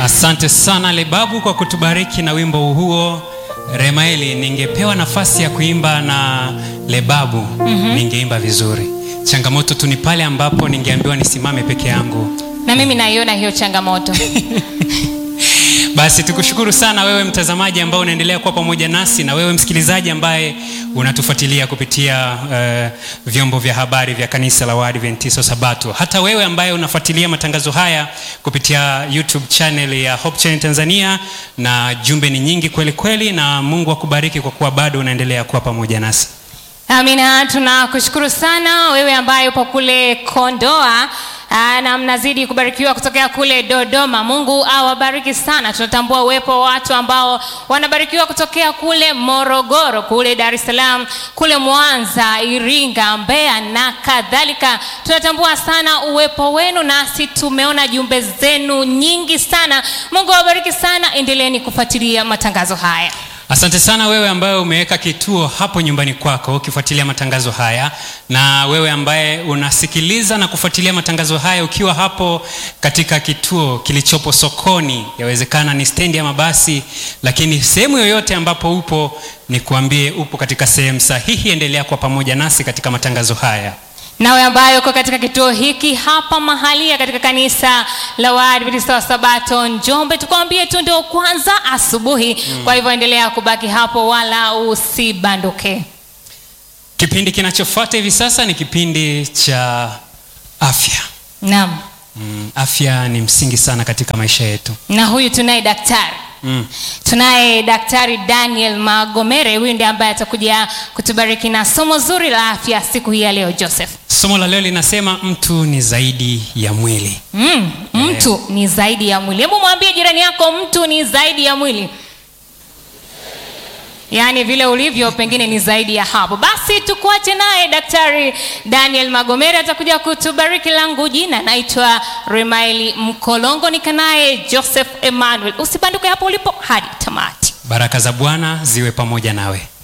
Asante sana Lebabu kwa kutubariki na wimbo huo. Remaeli, ningepewa nafasi ya kuimba na Lebabu mm-hmm. ningeimba vizuri. Changamoto tu ni pale ambapo ningeambiwa nisimame peke yangu. na mimi naiona hiyo changamoto Basi tukushukuru sana wewe mtazamaji ambao unaendelea kuwa pamoja nasi na wewe msikilizaji ambaye unatufuatilia kupitia uh, vyombo vya habari vya kanisa la Waadventista Sabato. Hata wewe ambaye unafuatilia matangazo haya kupitia YouTube channel ya Hope Channel Tanzania, na jumbe ni nyingi kweli kweli, na Mungu akubariki kwa kuwa bado unaendelea kuwa pamoja nasi. amina tunakushukuru sana wewe ambaye upo kule kondoa Aa, na mnazidi kubarikiwa kutokea kule dodoma mungu awabariki sana tunatambua uwepo wa watu ambao wanabarikiwa kutokea kule morogoro kule dar es salaam kule mwanza iringa mbeya na kadhalika tunatambua sana uwepo wenu nasi tumeona jumbe zenu nyingi sana mungu awabariki sana endeleeni kufuatilia matangazo haya Asante sana wewe ambaye umeweka kituo hapo nyumbani kwako ukifuatilia matangazo haya, na wewe ambaye unasikiliza na kufuatilia matangazo haya ukiwa hapo katika kituo kilichopo sokoni, yawezekana ni stendi ya mabasi, lakini sehemu yoyote ambapo upo, ni kuambie upo katika sehemu sahihi. Endelea kuwa pamoja nasi katika matangazo haya. nawe ambayo uko katika kituo hiki hapa mahalia katika kanisa la waadventista wa sabato njombe tukwambie tu ndio kwanza asubuhi mm. kwa hivyo endelea kubaki hapo wala usibanduke Kipindi kinachofuata hivi sasa ni kipindi cha afya. naam Mm, afya ni msingi sana katika maisha yetu. na huyu tunaye daktari Mm. tunaye daktari daniel magomere huyu ndiye ambaye atakuja kutubariki na somo zuri la afya siku hii ya leo joseph Somo la leo linasema mtu ni zaidi ya mwili. mm, mtu ni zaidi ya mwili hebu mwambie jirani yako mtu ni zaidi ya mwili yaani vile ulivyo pengine ni zaidi ya hapo basi tukuache naye daktari daniel magomere atakuja kutubariki langu jina naitwa remaili mkolongo nikanaye joseph emmanuel usibanduke hapo ulipo hadi tamati Baraka za Bwana ziwe pamoja nawe.